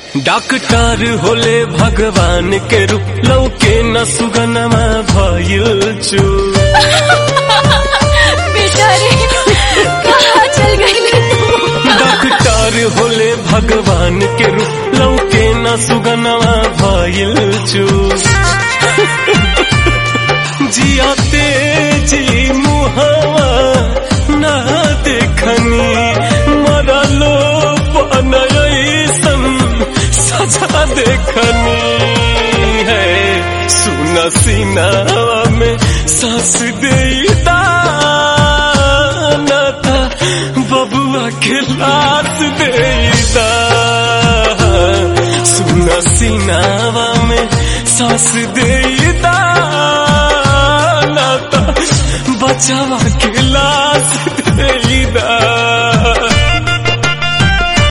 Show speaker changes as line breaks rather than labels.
doctor होले भगवान के रूप लौके न सुगनमा भइल छु
बेचारे कहाँ चल गई
डॉक्टर होले भगवान के रूप लौके न सुगनमा भइल छु जियाते जी मुहावा ना देखनी मरलो बनयसन सजा देखनी है सुन सीनावा में सांस देता नाता बबुआ के लाश देता सुन सीनावा में सांस देता नाता बचावा